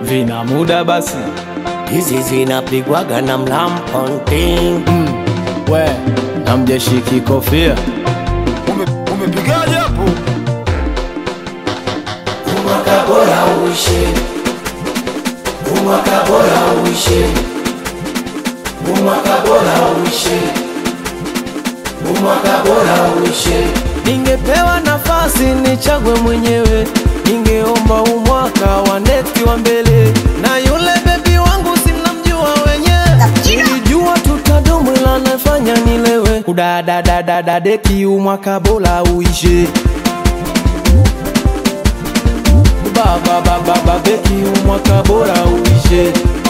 vina muda basi hizi zinapigwaga na mlamponting we na mjeshiki kofia Ume- umepigaje hapo umwaka bora uishe umwaka bora uishe umwaka bora uishe umwaka bora uishe ningepewa nafasi nichague mwenyewe ningeomba umwaka wa neti wa mbele na yule bebi wangu simnamjua wenyewe nilijua tutadumu ila nafanya nilewe kudadadadadadeki umwaka bora uishe bababababeki umwaka bora uishe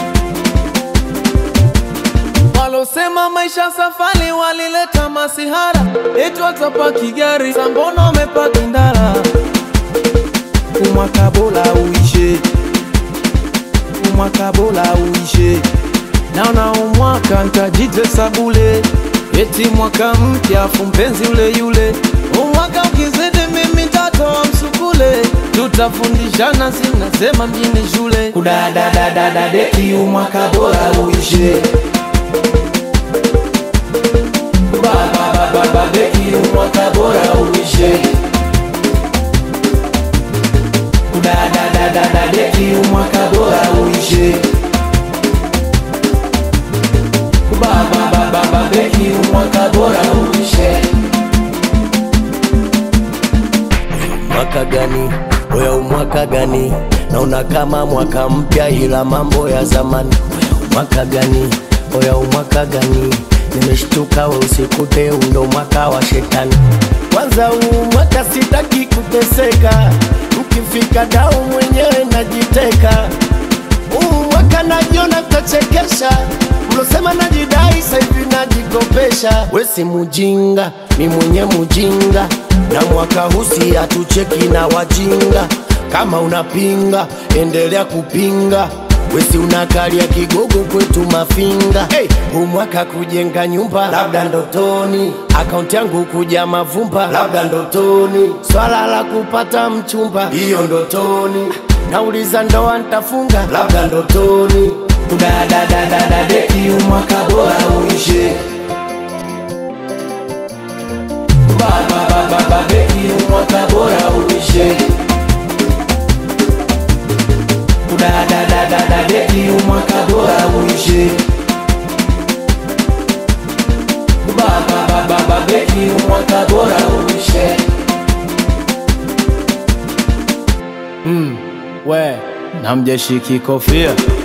walosema maisha safari walileta masihara eti watapaki gari sambono wamepaki ndara umwaka bora uishe umwaka bora uishe naona umwaka ntajitesa bule eti mwaka mpya afu mpenzi ule yule umwaka ukizidi mimi tatoa msukule tutafundishana sinasema mjini shule kudadadadadadeki umwaka bora uishe bababababeki umwaka bora uishe kudadadadadadeki umwaka bora uishe bababababeki umwaka bora uishe mwaka gani oya umwaka gani naona kama mwaka mpya ila mambo ya zamani Oya umwaka gani oya umwaka gani nimeshtuka we usikute undo mwaka wa shetani kwanza huu mwaka sitaki kuteseka mkifika dau mwenyewe najiteka huu mwaka najiona tachekesha mlosema najidai saivi najikopesha we si mujinga mi mwenye mujinga na mwaka husi hatucheki na wajinga kama unapinga endelea kupinga wesi unakalia kigogo kwetu mafinga hey, huu mwaka kujenga nyumba labda ndotoni akaunti yangu kuja mavumba labda ndotoni swala la kupata mchumba hiyo ndotoni nauliza ndoa ntafunga labda ndotoni kudadadadadadeki umwaka bora uishe bababababeki umwaka bora uishe kudadadadadadeki umwaka bora uishe bababababeki umwaka bora uishe mm, we na mjeshiki kofia